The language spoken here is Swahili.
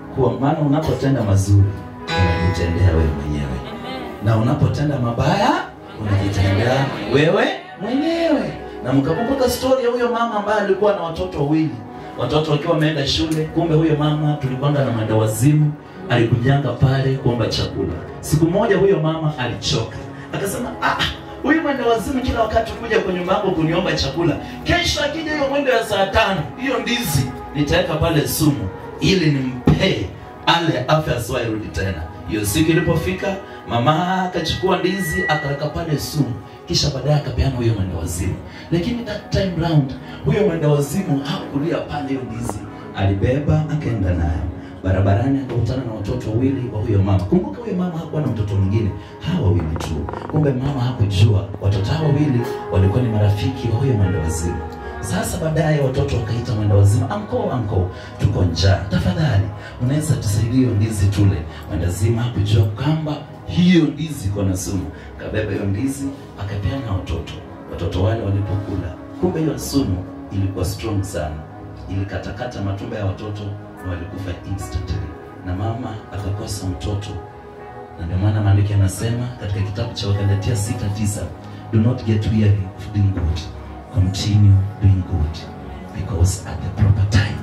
kuwa maana unapotenda mazuri unajitendea wewe mwenyewe na unapotenda mabaya unajitendea wewe mwenyewe na mkakumbuka stori ya huyo mama ambaye alikuwa na watoto wawili watoto wakiwa wameenda shule kumbe huyo mama tulikwanga na mandawazimu alikujanga pale kuomba chakula siku moja huyo mama alichoka akasema ah, huyu mwendawazimu kila wakati kuja kwenye nyumba yangu kuniomba chakula kesho akija hiyo mwendo ya saa tano hiyo ndizi nitaweka pale sumu ili nimpee ale afya asiwairudi tena hiyo siku ilipofika mama akachukua ndizi akaweka pale sumu kisha baadaye akapeana huyo mwenda wazimu lakini that time round huyo mwenda wazimu hakulia pale hiyo ndizi alibeba akaenda nayo barabarani akakutana na watoto wawili wa huyo mama kumbuka huyo mama hakuwa na mtoto mwingine hawa wawili tu kumbe mama hakujua watoto hawa wawili walikuwa ni marafiki wa huyo mwenda wazimu sasa baadaye watoto wakaita mwenda wazimu anko anko tuko njaa tafadhali unaweza tusaidia hiyo ndizi tule mwenda zima hakujua kwamba hiyo ndizi iko na sumu kabeba hiyo ndizi akapeana watoto watoto wale walipokula kumbe hiyo sumu ilikuwa strong sana ilikatakata matumbo ya watoto na walikufa instantly na mama akakosa mtoto na ndio maana maandiko yanasema katika kitabu cha wagalatia 6:9 do not get weary of doing good continue doing good because at the proper time